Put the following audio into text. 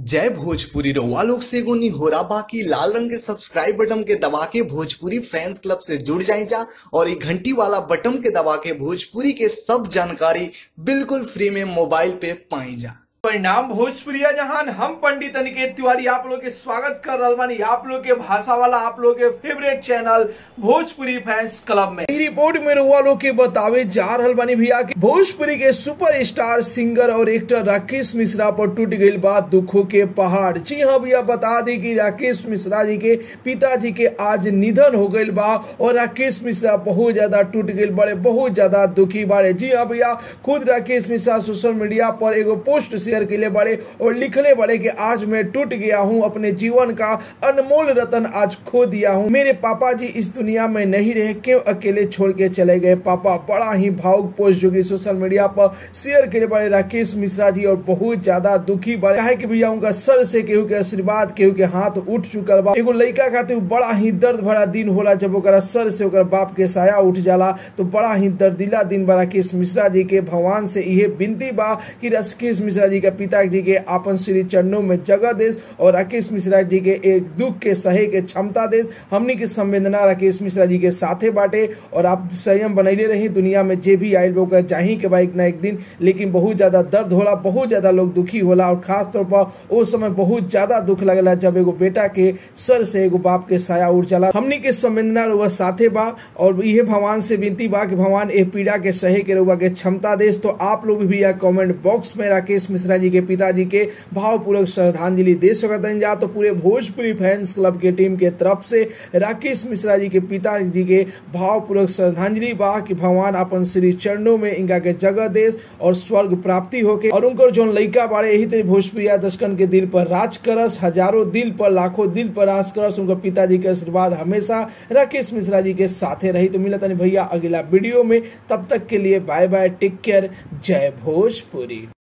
जय भोजपुरी रउआ लोग से एगो निहोरा बाकी लाल रंग के सब्सक्राइब बटन के दबा के भोजपुरी फैंस क्लब से जुड़ जाए जा और ये घंटी वाला बटन के दबा के भोजपुरी के सब जानकारी बिल्कुल फ्री में मोबाइल पे पाई जा परिणाम भोजपुरिया जहान हम पंडित अनिकेत तिवारी आप लोग के स्वागत कर रहल बानी आप लोग के भाषा वाला आप लोग के favourite channel Bhojpuri fans club में ई रिपोर्ट में रुआ लोग के बतावे जा रहल बानी भैया कि भोजपुरी के सुपरस्टार सिंगर और एक्टर राकेश मिश्रा पर टूट गई बात दुखों के पहाड़ जी हाँ भैया बता दी कि राकेश मिश्रा जी के पिताजी के आज निधन हो गई बा और राकेश मिश्रा बहुत ज्यादा टूट गई बड़े बहुत ज्यादा दुखी बाड़े जी हाँ भैया खुद राकेश मिश्रा सोशल मीडिया पर एगो पोस्ट शेयर के लिए बड़े और लिखले बड़े कि आज मैं टूट गया हूँ अपने जीवन का अनमोल रतन आज खो दिया हूँ मेरे पापा जी इस दुनिया में नहीं रहे क्यों अकेले छोड़ के चले गए पापा बड़ा ही भावुक पोस्ट जो कि सोशल मीडिया पर शेयर के लिए बड़े राकेश मिश्रा जी और बहुत ज्यादा दुखी बड़े है कि भैया उनका सर से केहू के आशीर्वाद केहू के हाथ उठ चुकल बा एगो लड़का खातिर बड़ा ही दर्द भरा दिन होला जब ओकरा सर से ओकर बाप के साया उठ जाला तो बड़ा ही दर्दिला दिन बा राकेश मिश्रा जी के भगवान से यह विनती बा कि राकेश मिश्रा जी के पिताजी के आपन श्री चरणों में जगह देश और राकेश मिश्रा जी के एक दुख के सहे के क्षमता देश हमनी की संवेदना राकेश मिश्रा जी के साथे बाटे और आप संयम बनैले रही दुनिया में जे भी आयल ओकर चाही के बा एक ना एक दिन लेकिन बहुत ज्यादा दर्द होला बहुत ज्यादा लोग दुखी होला और खास तौर पर उस समय बहुत ज्यादा दुख लगला जब एगो बेटा के सर से एगो बाप के साया उड़ चला हमनी के संवेदना रुआ साथे बा और यह भगवान से विनती बा कि भगवान ए पीड़ा के सहे के रुआ के क्षमता देश तो आप लोग भी यहाँ कमेंट बॉक्स में राकेश मिश्रा जी के पिताजी के भावपूर्वक श्रद्धांजलि दे सकते हैं जा तो पूरे भोजपुरी फैंस क्लब के टीम के तरफ से राकेश मिश्रा जी के पिताजी के भावपूर्वक श्रद्धांजलि बा कि भगवान अपन श्री चरणों में इनका के जगह देश और स्वर्ग प्राप्ति होके और उनकर जो लड़का बाड़े यही तरह भोजपुरिया दर्शकन के दिल पर राज करस हजारों दिल पर लाखों दिल पर राज करस उनका पिताजी के आशीर्वाद हमेशा राकेश मिश्रा जी के साथे रही तो मिलता नहीं भैया अगला वीडियो में तब तक के लिए बाय बाय टेक केयर जय भोजपुरी